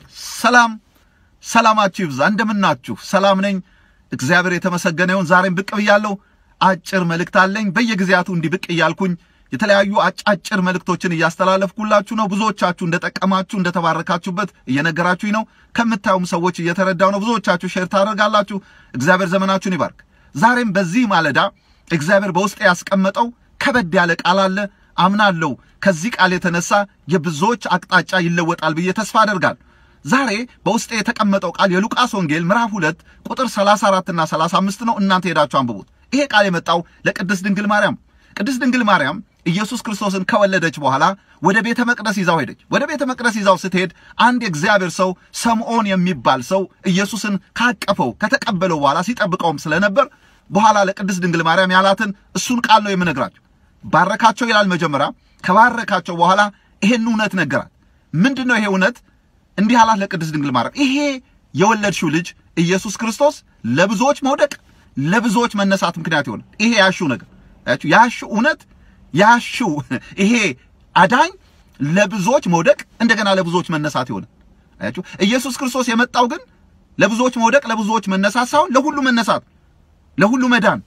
ሰላም ሰላማችሁ ይብዛ። እንደምናችሁ? ሰላም ነኝ፣ እግዚአብሔር የተመሰገነ ይሁን። ዛሬም ብቅ ብያለሁ። አጭር መልእክት አለኝ። በየጊዜያቱ እንዲህ ብቅ እያልኩኝ የተለያዩ አጫጭር መልእክቶችን እያስተላለፍኩላችሁ ነው። ብዙዎቻችሁ እንደጠቀማችሁ እንደተባረካችሁበት እየነገራችሁኝ ነው። ከምታዩም ሰዎች እየተረዳው ነው። ብዙዎቻችሁ ሼር ታደርጋላችሁ። እግዚአብሔር ዘመናችሁን ይባርክ። ዛሬም በዚህ ማለዳ እግዚአብሔር በውስጤ ያስቀመጠው ከበድ ያለ ቃል አለ። አምናለሁ ከዚህ ቃል የተነሳ የብዙዎች አቅጣጫ ይለወጣል ብዬ ተስፋ አደርጋለሁ። ዛሬ በውስጤ የተቀመጠው ቃል የሉቃስ ወንጌል ምዕራፍ ሁለት ቁጥር 34 እና 35 ነው። እናንተ ሄዳችሁ አንብቡት። ይሄ ቃል የመጣው ለቅድስት ድንግል ማርያም ቅድስት ድንግል ማርያም ኢየሱስ ክርስቶስን ከወለደች በኋላ ወደ ቤተ መቅደስ ይዛው ሄደች። ወደ ቤተ መቅደስ ይዛው ስትሄድ አንድ የእግዚአብሔር ሰው ሰምዖን የሚባል ሰው ኢየሱስን ካቀፈው ከተቀበለው በኋላ ሲጠብቀውም ስለነበር በኋላ ለቅድስት ድንግል ማርያም ያላትን እሱን ቃል ነው የምነግራቸው። ባረካቸው ይላል መጀመሪያ። ከባረካቸው በኋላ ይሄን እውነት ነገራት። ምንድን ነው ይሄ እውነት? እንዲህ አላት ለቅድስት ድንግል ማርያም፣ ይሄ የወለድሽው ልጅ ኢየሱስ ክርስቶስ ለብዙዎች መውደቅ ለብዙዎች መነሳት ምክንያት ይሆናል። ይሄ ያሽው ነገር ያሽው እውነት ያሽው ይሄ አዳኝ ለብዙዎች መውደቅ እንደገና ለብዙዎች መነሳት ይሆናል። አያችሁ ኢየሱስ ክርስቶስ የመጣው ግን ለብዙዎች መውደቅ ለብዙዎች መነሳት ሳይሆን ለሁሉ መነሳት ለሁሉ መዳን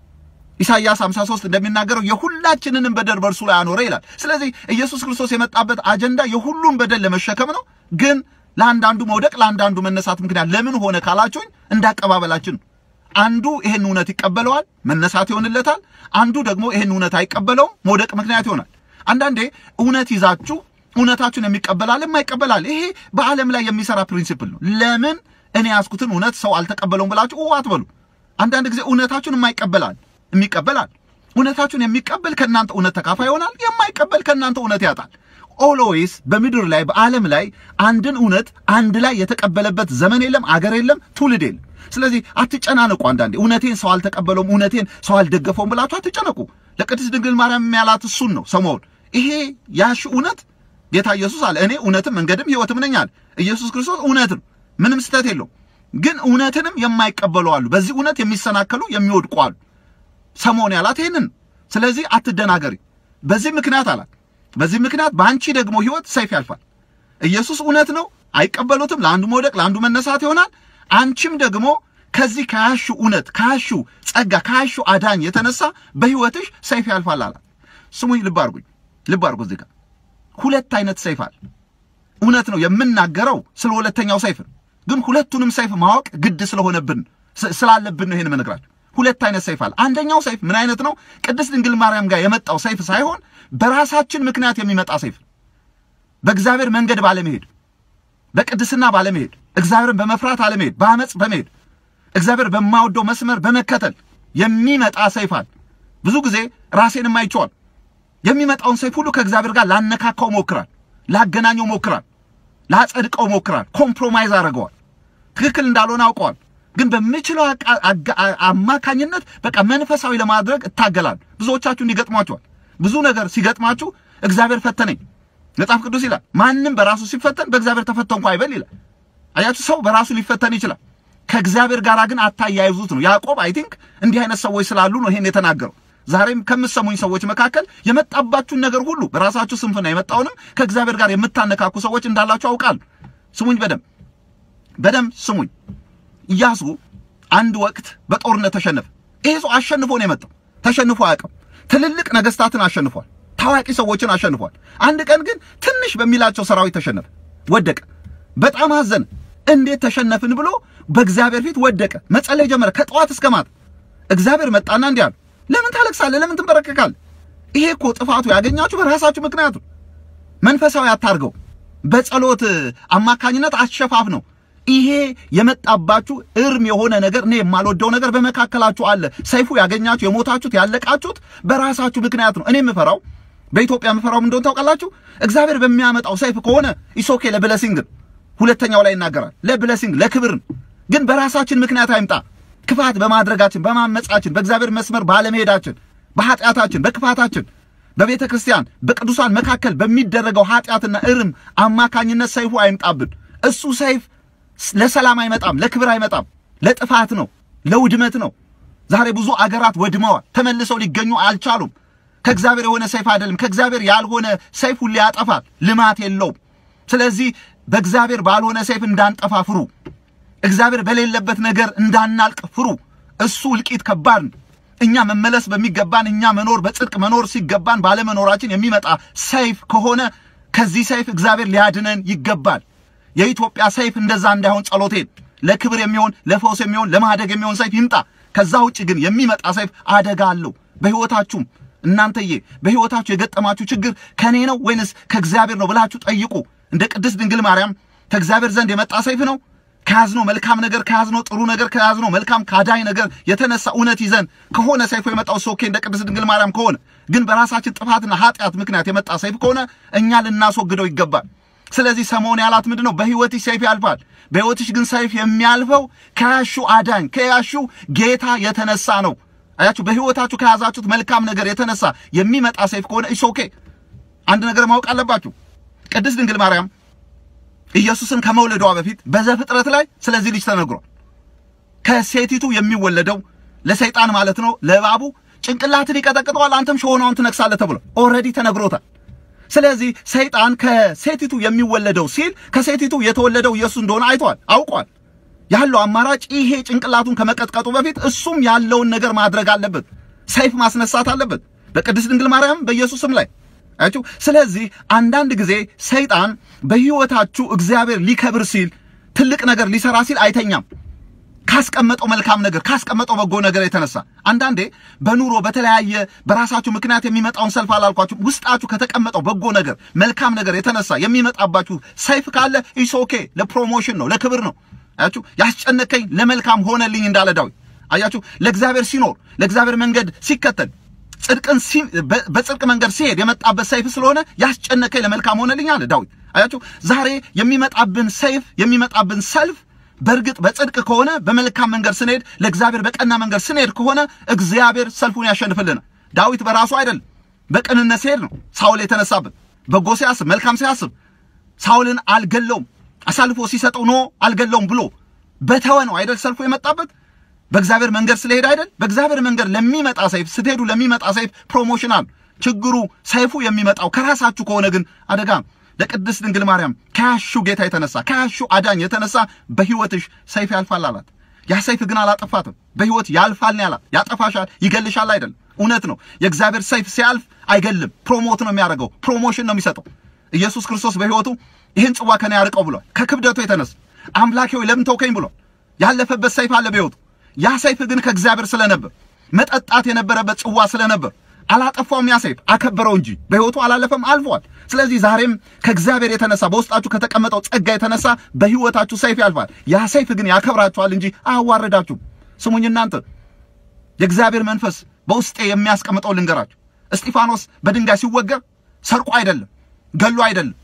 ኢሳይያስ 53 እንደሚናገረው የሁላችንንም በደል በእርሱ ላይ አኖረ ይላል። ስለዚህ ኢየሱስ ክርስቶስ የመጣበት አጀንዳ የሁሉም በደል ለመሸከም ነው። ግን ለአንዳንዱ መውደቅ ለአንዳንዱ መነሳት ምክንያት ለምን ሆነ ካላችሁኝ እንዳቀባበላችን አንዱ ይሄን እውነት ይቀበለዋል፣ መነሳት ይሆንለታል። አንዱ ደግሞ ይሄን እውነት አይቀበለውም፣ መውደቅ ምክንያት ይሆናል። አንዳንዴ እውነት ይዛችሁ እውነታችሁን የሚቀበላል የማይቀበላል። ይሄ በዓለም ላይ የሚሰራ ፕሪንሲፕል ነው። ለምን እኔ ያዝኩትን እውነት ሰው አልተቀበለውም ብላችሁ አትበሉ። አንዳንድ ጊዜ እውነታችሁን የማይቀበላል የሚቀበላል። እውነታችሁን የሚቀበል ከእናንተ እውነት ተካፋይ ይሆናል፣ የማይቀበል ከእናንተ እውነት ያጣል። ኦልዌይስ በምድር ላይ በዓለም ላይ አንድን እውነት አንድ ላይ የተቀበለበት ዘመን የለም፣ አገር የለም፣ ትውልድ የለም። ስለዚህ አትጨናነቁ። አንዳንዴ እውነቴን ሰው አልተቀበለውም፣ እውነቴን ሰው አልደገፈውም ብላችሁ አትጨነቁ። ለቅድስት ድንግል ማርያም ያላት እሱን ነው ሰሞኑን። ይሄ ያሽ እውነት ጌታ ኢየሱስ አለ እኔ እውነትም መንገድም ሕይወትም ነኝ አለ። ኢየሱስ ክርስቶስ እውነት ነው፣ ምንም ስህተት የለው። ግን እውነትንም የማይቀበሉ አሉ። በዚህ እውነት የሚሰናከሉ የሚወድቁ አሉ። ሰሞን ያላት ይህንን። ስለዚህ አትደናገሪ። በዚህ ምክንያት አላት በዚህ ምክንያት በአንቺ ደግሞ ሕይወት ሰይፍ ያልፋል። ኢየሱስ እውነት ነው፣ አይቀበሉትም። ለአንዱ መውደቅ ለአንዱ መነሳት ይሆናል። አንቺም ደግሞ ከዚህ ከያሹ እውነት ከያሹ ጸጋ ከያሹ አዳኝ የተነሳ በሕይወትሽ ሰይፍ ያልፋል አላት። ስሙኝ፣ ልብ አድርጉኝ፣ ልብ አድርጉ። እዚህ ጋር ሁለት አይነት ሰይፍ አለ። እውነት ነው የምናገረው ስለ ሁለተኛው ሰይፍ ነው፣ ግን ሁለቱንም ሰይፍ ማወቅ ግድ ስለሆነብን ስላለብን ነው ይሄን የምነግራችሁ። ሁለት አይነት ሰይፍ አለ። አንደኛው ሰይፍ ምን አይነት ነው? ቅድስት ድንግል ማርያም ጋር የመጣው ሰይፍ ሳይሆን በራሳችን ምክንያት የሚመጣ ሰይፍ፣ በእግዚአብሔር መንገድ ባለመሄድ፣ በቅድስና ባለመሄድ፣ እግዚአብሔርን በመፍራት አለመሄድ፣ በአመፅ በመሄድ እግዚአብሔር በማወደው መስመር በመከተል የሚመጣ ሰይፍ አለ። ብዙ ጊዜ ራሴንም አይቼዋል። የሚመጣውን ሰይፍ ሁሉ ከእግዚአብሔር ጋር ላነካካው ሞክራል፣ ላገናኘው ሞክራል፣ ላጸድቀው ሞክራል፣ ኮምፕሮማይዝ አድርገዋል። ትክክል እንዳልሆነ አውቀዋል። ግን በምችለው አማካኝነት በቃ መንፈሳዊ ለማድረግ እታገላለሁ። ብዙዎቻችሁ እንዲገጥሟቸዋል። ብዙ ነገር ሲገጥማችሁ እግዚአብሔር ፈተነኝ መጽሐፍ ቅዱስ ይላል። ማንም በራሱ ሲፈተን በእግዚአብሔር ተፈተንኩ አይበል ይላል። አያችሁ፣ ሰው በራሱ ሊፈተን ይችላል። ከእግዚአብሔር ጋር ግን አታያይዙት ነው። ያዕቆብ አይ ቲንክ እንዲህ አይነት ሰዎች ስላሉ ነው ይሄን የተናገረው። ዛሬም ከምትሰሙኝ ሰዎች መካከል የመጣባችሁን ነገር ሁሉ በራሳችሁ ስንፍና የመጣውንም ከእግዚአብሔር ጋር የምታነካኩ ሰዎች እንዳላችሁ አውቃለሁ። ስሙኝ፣ በደም በደም ስሙኝ። ኢያሱ አንድ ወቅት በጦርነት ተሸነፈ። ይሄ ሰው አሸንፎ ነው የመጣው። ተሸንፎ አያውቅም። ትልልቅ ነገስታትን አሸንፏል። ታዋቂ ሰዎችን አሸንፏል። አንድ ቀን ግን ትንሽ በሚላቸው ሰራዊት ተሸነፈ፣ ወደቀ። በጣም አዘነ። እንዴት ተሸነፍን ብሎ በእግዚአብሔር ፊት ወደቀ። መጸለይ ጀመረ ከጠዋት እስከ ማታ። እግዚአብሔር መጣና እንዲህ አለ፣ ለምን ታለቅሳለህ? ለምን ትንበረከካለህ? ይሄ እኮ ጥፋቱ ያገኛችሁ በራሳችሁ ምክንያት ነው። መንፈሳዊ አታርገው። በጸሎት አማካኝነት አሸፋፍ ነው። ይሄ የመጣባችሁ እርም የሆነ ነገር እኔ የማልወደው ነገር በመካከላችሁ አለ። ሰይፉ ያገኛችሁ የሞታችሁት ያለቃችሁት በራሳችሁ ምክንያት ነው። እኔ የምፈራው በኢትዮጵያ የምፈራው ምን እንደሆነ ታውቃላችሁ? እግዚአብሔር በሚያመጣው ሰይፍ ከሆነ ኢሶኬ ለብለሲንግ ሁለተኛው ላይ ይናገራል። ለብለሲንግ ለክብር ግን በራሳችን ምክንያት አይምጣ። ክፋት በማድረጋችን በማመጻችን፣ በእግዚአብሔር መስመር ባለመሄዳችን፣ በኃጢአታችን፣ በክፋታችን በቤተ ክርስቲያን በቅዱሳን መካከል በሚደረገው ኃጢአትና እርም አማካኝነት ሰይፉ አይምጣብን። እሱ ሰይፍ ለሰላም አይመጣም፣ ለክብር አይመጣም፣ ለጥፋት ነው፣ ለውድመት ነው። ዛሬ ብዙ አገራት ወድመዋል፣ ተመልሰው ሊገኙ አልቻሉም። ከእግዚአብሔር የሆነ ሰይፍ አይደለም። ከእግዚአብሔር ያልሆነ ሰይፍ ሁሌ ያጠፋል፣ ልማት የለውም። ስለዚህ በእግዚአብሔር ባልሆነ ሰይፍ እንዳንጠፋ ፍሩ። እግዚአብሔር በሌለበት ነገር እንዳናልቅ ፍሩ። እሱ እልቂት ከባድ ነው። እኛ መመለስ በሚገባን እኛ መኖር በጽድቅ መኖር ሲገባን ባለመኖራችን የሚመጣ ሰይፍ ከሆነ ከዚህ ሰይፍ እግዚአብሔር ሊያድነን ይገባል። የኢትዮጵያ ሰይፍ እንደዛ እንዳይሆን ጸሎቴን ለክብር የሚሆን ለፈውስ የሚሆን ለማደግ የሚሆን ሰይፍ ይምጣ። ከዛ ውጭ ግን የሚመጣ ሰይፍ አደጋ አለው። በሕይወታችሁም እናንተዬ በሕይወታችሁ የገጠማችሁ ችግር ከኔ ነው ወይንስ ከእግዚአብሔር ነው ብላችሁ ጠይቁ። እንደ ቅድስት ድንግል ማርያም ከእግዚአብሔር ዘንድ የመጣ ሰይፍ ነው ከያዝነው መልካም ነገር ከያዝነው ጥሩ ነገር ከያዝነው መልካም ካዳኝ ነገር የተነሳ እውነት ይዘን ከሆነ ሰይፉ የመጣው ሶኬ እንደ ቅድስት ድንግል ማርያም ከሆነ ግን በራሳችን ጥፋትና ኃጢአት ምክንያት የመጣ ሰይፍ ከሆነ እኛ ልናስወግደው ይገባል። ስለዚህ ሰሞን ያላት ምንድን ነው? በሕይወትሽ ሰይፍ ያልፋል። በሕይወትሽ ግን ሰይፍ የሚያልፈው ከያሹ አዳኝ ከያሹ ጌታ የተነሳ ነው። አያችሁ፣ በሕይወታችሁ ከያዛችሁት መልካም ነገር የተነሳ የሚመጣ ሰይፍ ከሆነ እሺ ኦኬ። አንድ ነገር ማወቅ አለባችሁ። ቅድስት ድንግል ማርያም ኢየሱስን ከመውለዷ በፊት በዘፍጥረት ላይ ስለዚህ ልጅ ተነግሯል። ከሴቲቱ የሚወለደው ለሰይጣን ማለት ነው ለእባቡ ጭንቅላትን ይቀጠቅጠዋል፣ አንተም ሾሆናውን ትነክሳለህ ተብሎ ኦልሬዲ ተነግሮታል። ስለዚህ ሰይጣን ከሴቲቱ የሚወለደው ሲል ከሴቲቱ የተወለደው ኢየሱስ እንደሆነ አይቷል፣ አውቋል። ያለው አማራጭ ይሄ ጭንቅላቱን ከመቀጥቀጡ በፊት እሱም ያለውን ነገር ማድረግ አለበት፣ ሰይፍ ማስነሳት አለበት በቅድስት ድንግል ማርያም በኢየሱስም ላይ አያችሁ። ስለዚህ አንዳንድ ጊዜ ሰይጣን በሕይወታችሁ እግዚአብሔር ሊከብር ሲል ትልቅ ነገር ሊሰራ ሲል አይተኛም። ካስቀመጠው መልካም ነገር ካስቀመጠው በጎ ነገር የተነሳ አንዳንዴ በኑሮ በተለያየ በራሳችሁ ምክንያት የሚመጣውን ሰልፍ አላልኳችሁ፣ ውስጣችሁ ከተቀመጠው በጎ ነገር መልካም ነገር የተነሳ የሚመጣባችሁ ሰይፍ ካለ ኢስ ኦኬ፣ ለፕሮሞሽን ነው፣ ለክብር ነው። አያችሁ፣ ያስጨነቀኝ ለመልካም ሆነልኝ እንዳለ ዳዊት። አያችሁ፣ ለእግዚአብሔር ሲኖር ለእግዚአብሔር መንገድ ሲከተል ጽድቅን በጽድቅ መንገድ ሲሄድ የመጣበት ሰይፍ ስለሆነ ያስጨነቀኝ ለመልካም ሆነልኝ አለ ዳዊት። አያችሁ ዛሬ የሚመጣብን ሰይፍ የሚመጣብን ሰልፍ በእርግጥ በጽድቅ ከሆነ በመልካም መንገድ ስንሄድ ለእግዚአብሔር በቀና መንገድ ስንሄድ ከሆነ እግዚአብሔር ሰልፉን ያሸንፍልናል። ዳዊት በራሱ አይደለም በቅንነት ሲሄድ ነው ሳውል የተነሳበት። በጎ ሲያስብ መልካም ሲያስብ ሳውልን አልገለውም አሳልፎ ሲሰጠው ኖ አልገለውም ብሎ በተወ ነው አይደል ሰልፉ የመጣበት በእግዚአብሔር መንገድ ስለሄድ አይደል። በእግዚአብሔር መንገድ ለሚመጣ ሰይፍ ስትሄዱ ለሚመጣ ሰይፍ ፕሮሞሽናል። ችግሩ ሰይፉ የሚመጣው ከራሳችሁ ከሆነ ግን አደጋ። ለቅድስት ድንግል ማርያም ከያሹ ጌታ የተነሳ ከያሹ አዳኝ የተነሳ በሕይወትሽ ሰይፍ ያልፋል አላት። ያ ሰይፍ ግን አላጠፋትም። በሕይወት ያልፋል ነው ያላት። ያጠፋሻል፣ ይገልሻል አይደለም። እውነት ነው። የእግዚአብሔር ሰይፍ ሲያልፍ አይገልም፣ ፕሮሞት ነው የሚያደርገው፣ ፕሮሞሽን ነው የሚሰጠው። ኢየሱስ ክርስቶስ በሕይወቱ ይህን ጽዋ ከኔ ያርቀው ብሏል። ከክብደቱ የተነሳ አምላኬ ሆይ ለምን ተውከኝ ብሏል። ያለፈበት ሰይፍ አለ በሕይወቱ ያ ሰይፍ ግን ከእግዚአብሔር ስለነበር መጠጣት የነበረበት ጽዋ ስለነበር አላጠፋውም። ያ ሰይፍ አከበረው እንጂ በሕይወቱ አላለፈም፣ አልፏል። ስለዚህ ዛሬም ከእግዚአብሔር የተነሳ በውስጣችሁ ከተቀመጠው ጸጋ የተነሳ በሕይወታችሁ ሰይፍ ያልፋል። ያ ሰይፍ ግን ያከብራችኋል እንጂ አያዋርዳችሁም። ስሙኝ እናንተ የእግዚአብሔር መንፈስ በውስጤ የሚያስቀምጠው ልንገራችሁ። እስጢፋኖስ በድንጋይ ሲወገር ሰርቆ አይደለም፣ ገሎ አይደለም።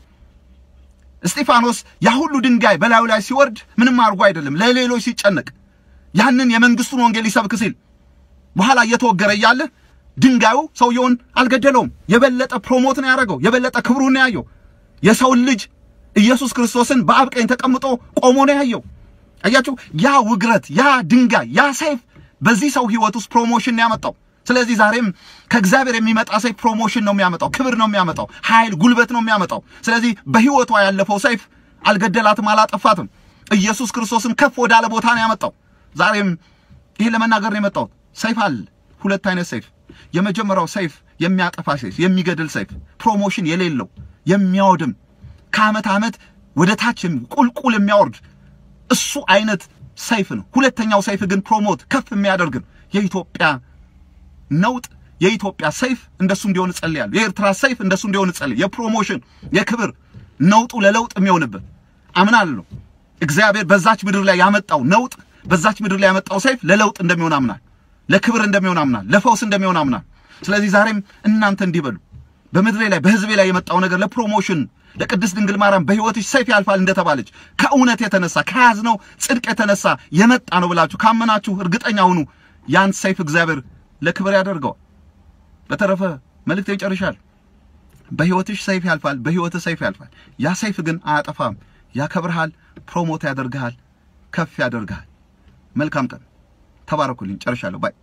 እስጢፋኖስ ያ ሁሉ ድንጋይ በላዩ ላይ ሲወርድ ምንም አድርጎ አይደለም፣ ለሌሎች ሲጨነቅ ያንን የመንግስቱን ወንጌል ሊሰብክ ሲል በኋላ እየተወገረ እያለ ድንጋዩ ሰውየውን አልገደለውም። የበለጠ ፕሮሞት ነው ያደረገው። የበለጠ ክብሩን ነው ያየው። የሰውን ልጅ ኢየሱስ ክርስቶስን በአብ ቀኝ ተቀምጦ ቆሞ ነው ያየው። አያችሁ፣ ያ ውግረት፣ ያ ድንጋይ፣ ያ ሰይፍ በዚህ ሰው ህይወት ውስጥ ፕሮሞሽን ነው ያመጣው። ስለዚህ ዛሬም ከእግዚአብሔር የሚመጣ ሰይፍ ፕሮሞሽን ነው የሚያመጣው፣ ክብር ነው የሚያመጣው፣ ኃይል፣ ጉልበት ነው የሚያመጣው። ስለዚህ በህይወቷ ያለፈው ሰይፍ አልገደላትም፣ አላጠፋትም። ኢየሱስ ክርስቶስን ከፍ ወዳለ ቦታ ነው ያመጣው። ዛሬም ይሄ ለመናገር ነው የመጣሁት። ሰይፍ አለ፣ ሁለት አይነት ሰይፍ። የመጀመሪያው ሰይፍ የሚያጠፋ ሰይፍ፣ የሚገድል ሰይፍ፣ ፕሮሞሽን የሌለው የሚያወድም ከዓመት ዓመት ወደ ታች ቁልቁል የሚያወርድ እሱ አይነት ሰይፍ ነው። ሁለተኛው ሰይፍ ግን ፕሮሞት ከፍ የሚያደርግ ነው። የኢትዮጵያ ነውጥ የኢትዮጵያ ሰይፍ እንደሱ እንዲሆን እጸልያለሁ። የኤርትራ ሰይፍ እንደሱ እንዲሆን እጸልያለሁ። የፕሮሞሽን የክብር ነውጡ ለለውጥ የሚሆንበት አምናለሁ። እግዚአብሔር በዛች ምድር ላይ ያመጣው ነውጥ በዛች ምድር ላይ ያመጣው ሰይፍ ለለውጥ እንደሚሆን አምናል፣ ለክብር እንደሚሆን አምናል፣ ለፈውስ እንደሚሆን አምናል። ስለዚህ ዛሬም እናንተ እንዲህ በሉ፣ በምድሬ ላይ በህዝቤ ላይ የመጣው ነገር ለፕሮሞሽን ለቅድስት ድንግል ማርያም በህይወትሽ ሰይፍ ያልፋል እንደተባለች ከእውነት የተነሳ ከያዝነው ጽድቅ የተነሳ የመጣ ነው ብላችሁ ካመናችሁ እርግጠኛ ሁኑ፣ ያን ሰይፍ እግዚአብሔር ለክብር ያደርገዋል። በተረፈ መልእክት ይጨርሻል። በህይወትሽ ሰይፍ ያልፋል፣ በህይወትህ ሰይፍ ያልፋል። ያ ሰይፍ ግን አያጠፋም፣ ያከብርሃል፣ ፕሮሞት ያደርግሃል፣ ከፍ ያደርግሃል። መልካም ቀን። ተባረኩልኝ። ጨርሻለሁ። ባይ